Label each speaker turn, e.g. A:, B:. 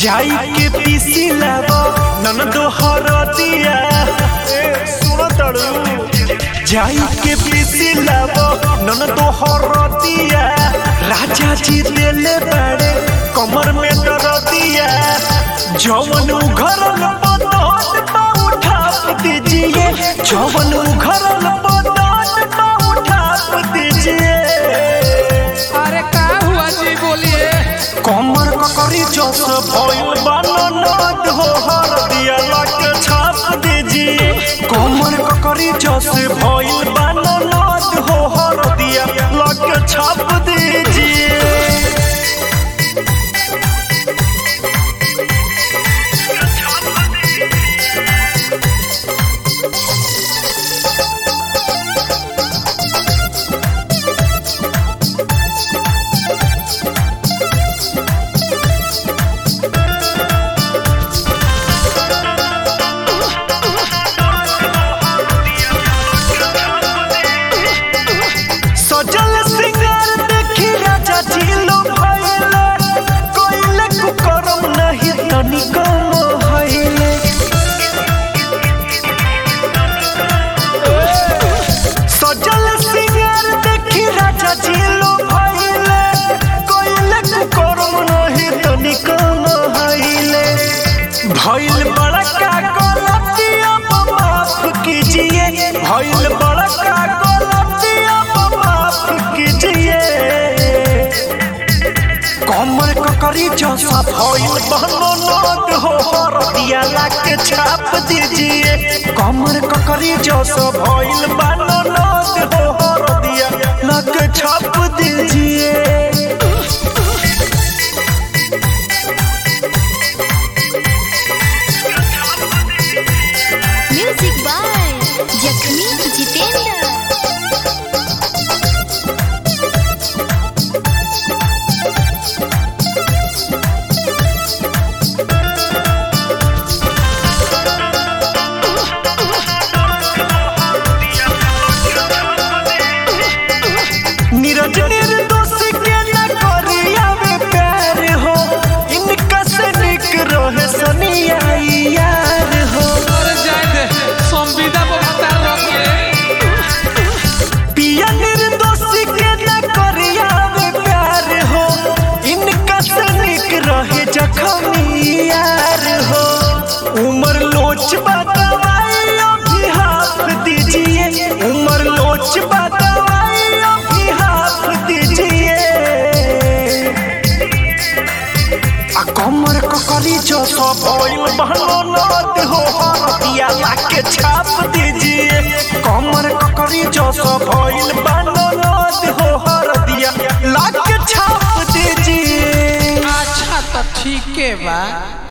A: जाई के पीसी लाबो ननदो हरदिया ए सुनो तड़ू जाई के पीसी लाबो ननदो हरदिया राजा जी देले बाड़े कमर में दरदिया जवन उघरल बदन पा उठा दीजिए जवन उघरल बदन पा उठा दीजिए
B: अरे का हुआ जी बोलिए
A: कमर ककरी जस भइल बननद हो हर दिया लग छाप दीजिए कमर ककरी जस भइल बननद हो हर दिया लग छाप दीजिए सजल सिंगार देखी राजा झीलो भइले कोइले कुकरम नहीं तनिको मोहइले सजल सिंगार देखी राजा झीलो भइले कोइले कुकरम नहीं तनिको मोहइले भइल बड़का गलतिया माफ कीजिए भइल बड़का गलतिया माफ कीजिए कमर ककरी जैसा भइल बननद हो हरदिया लाके छाप दीजिए कमर ककरी जैसा भइल बननद हो हरदिया लाके छाप दीजिए
C: म्यूजिक बाय जखमी जितेंद्र
A: नीरज निर्दोष के न करिया में प्यार हो इनका से निक रहे सनिया यार हो
B: अरे जाए दे संविदा पर बता रखे
A: पिया निर्दोष के न करिया में प्यार हो इनका से निक रहे जखमी यार हो उमर लोच बतावाई अभी हाथ दीजिए उमर लोच बतावाई अभी हाथ दीजिए आ कमर ककरी जो सब भइल बननद हो हरदिया लाके छाप दीजिए कमर ककरी जो सब भइल बननद हो हरदिया लाके छाप दीजिए
B: अच्छा तो ठीक है बा